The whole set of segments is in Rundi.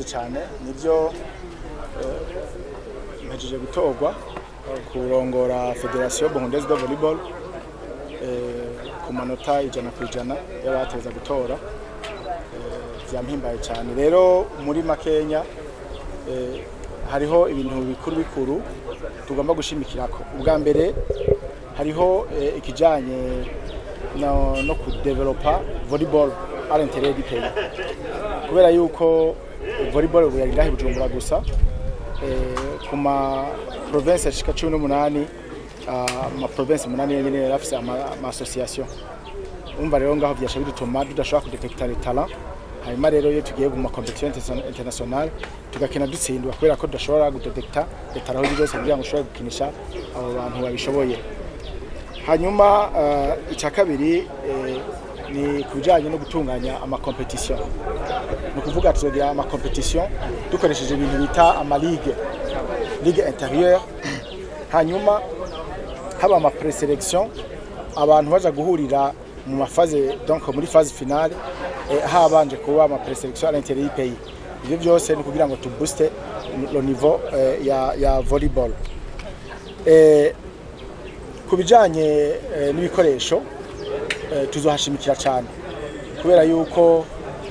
murakoze cyane nibyo mpejeje gutorwa kurongora federasiyo burundaise de volleyball ku manota ijana ku ijana y'abateza gutora byampimbaye cyane rero muri makenya hariho ibintu bikuru bikuru tugomba gushimikirako ubwa mbere hariho ikijanye no, no kudevelopa volleyball à l'intérieur du pays kubera yuko volleyball ubu yari ngahe bujumbura gusa ku ma province ashika cumi n'umunani ama province umunani yenyene yari afise ama association umva rero ngaho vyasha bidutuma tudashobora kudetekta les talents hanyuma rero iyo tugiye mu makompetition international tugakina dutsindwa kubera ko tudashobora gudetekta les talents byose kugira ngo ushobore gukinisha abo bantu babishoboye hanyuma uh, icya kabiri eh, ni ku bijyanye no gutunganya amakompetisiyo ni ukuvuga tuzagira amakompetisiyo dukoresheje ibintu bita amaligue ligue intérieure hanyuma haba amapreselection abantu baja guhurira mu mafaze donc muri phase finale eh, habanje kuba amapreselection à l'intérieur du pays ivyo byose ni kugira ngo tubooste le niveau eh, ya, ya volleyball eh, ku bijyanye n'ibikoresho tuzohashimikira cyane kubera yuko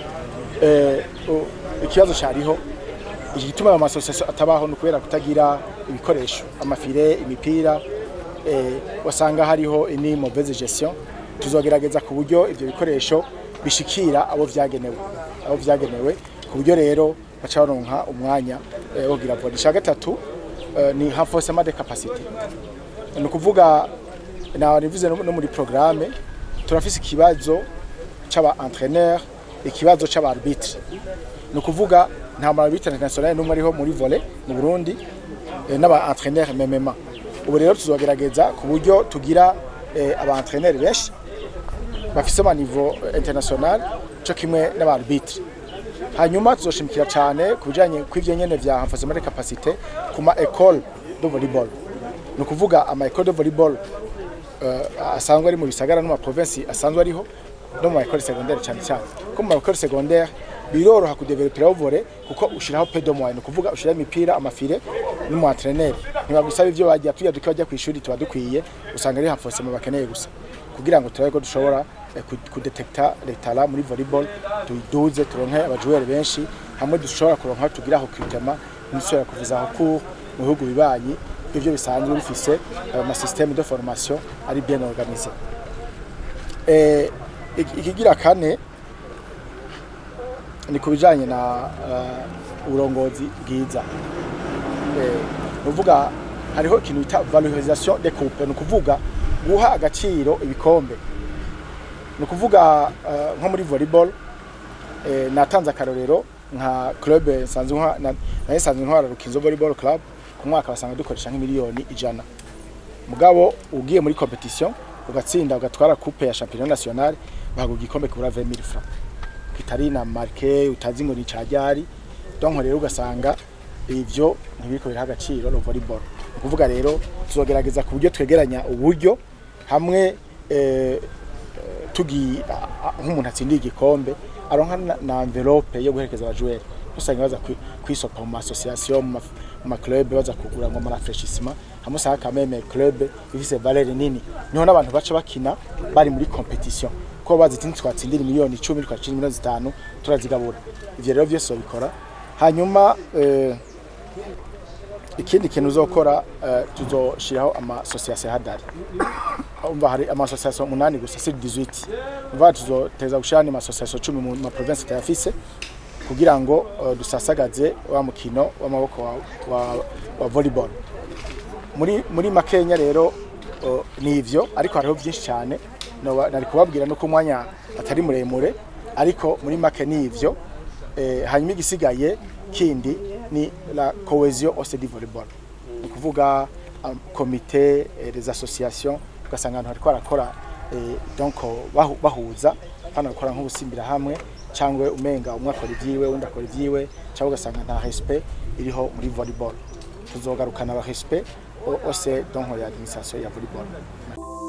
ikibazo cyariho iki gituma ayo masosiyasiyo atabaho ni ukubera kutagira ibikoresho amafire imipira wasanga hariho ini mauvaise gestion tuzogerageza ku buryo ibyo bikoresho bishikira abo byagenewe abo byagenewe ku buryo rero baca baronka umwanya wo kugira vore icya gatatu ni renforcement de capacité ni ukuvuga nawe nivuze no muri programme turafise ikibazo c'aba entraîneur ikibazo c'aba arbitre ni ukuvuga nta ma arbitre international n'umwe ariho muri volley mu Burundi n'aba entraîneur MMA ubu rero tuzogerageza ku buryo tugira aba entraîneur benshi bafise ama niveau international co kimwe n'aba arbitre hanyuma tuzoshimikira cyane ku bijanye kw'ivyo nyene vya renforcement de capacité ku ma école de volleyball ni ukuvuga ama école de volleyball uh, asanzwe ari mu bisagara no mu province asanzwe ariho no mu école secondaire cyane cyane ko mu école secondaire biroroha kudevelopera volley kuko ushiraho pedo moyen ukuvuga ushiraho imipira amafire n'umu entraîneur ntibagusaba ivyo bagiye tuya duke bajya ku ishuri tuba dukwiye usanga ari renforcement bakeneye gusa kugira ngo turabe ko dushobora eh, kudetekta les talents muri volleyball tuyiduze turonke abajoueur benshi hamwe dushobora kuronka tugira aho kwitema nisubira kuvuza aho cours mu bihugu bibanyi ivyo bisanzwe bifise ama système de formation ari bien organisé eh ikigira kane ni kubijanye na uh, urongozi bwiza eh nuvuga hariho ikintu bita valorisation des coupes ni kuvuga guha agaciro ibikombe ni ukuvuga uh, nko muri volleyball eh, natanze akarorero nka club nsanzwe nka naye nsanzwe ntwara Rukinzo Volleyball Club ku mwaka basanga dukoresha nk'imiliyoni ijana mugabo ugiye muri competition ugatsinda ugatwara coupe ya championnat national baguha igikombe kubura 20000 francs kitari na marque utazi ngo ni cajari donc rero ugasanga ivyo ntibiriko biraha agaciro no volleyball ukuvuga rero tuzogerageza ku buryo twegeranya uburyo hamwe eh, tugi nk'umuntu atsindiye igikombe aronka na envelope yo guherekeza abajoueur usanga baza kwisopa mu association mu ma club baza kugura ngo marafreshissement hamwe usanga quand même club ifise valeur nini niho n'abantu baca bakina bari muri competition ko bazi tinzi twatsindira miliyoni 10 twacira miliyoni zitanu turazigabura ivyo rero vyose babikora hanyuma eh, ikindi kintu uzokora uh, tuzoshiraho ama association hadari umva hari ama association munani gusa si 18 umva tuzoteza gushana ama association 10 mu ma province tayafise kugira ngo uh, dusasagaze wa mukino w'amaboko wa, wa, wa volleyball muri muri makenya rero uh, ni ivyo ariko hariho byinshi cyane nari kubabwira no kumwanya atari muremure ariko muri make ni ivyo eh, hanyuma igisigaye kindi ni la cohesion au sein du volleyball ni kuvuga um, comité eh, les associations ugasanga abantu hariko barakora eh, donc bahu, bahuza hano bakora nk'ubusimbira hamwe cyangwa umenga umwe akora ivyiwe undi akora ivyiwe cyangwa ugasanga nta respect iriho muri volleyball tuzogarukana aba respect au sein donc ya administration ya volleyball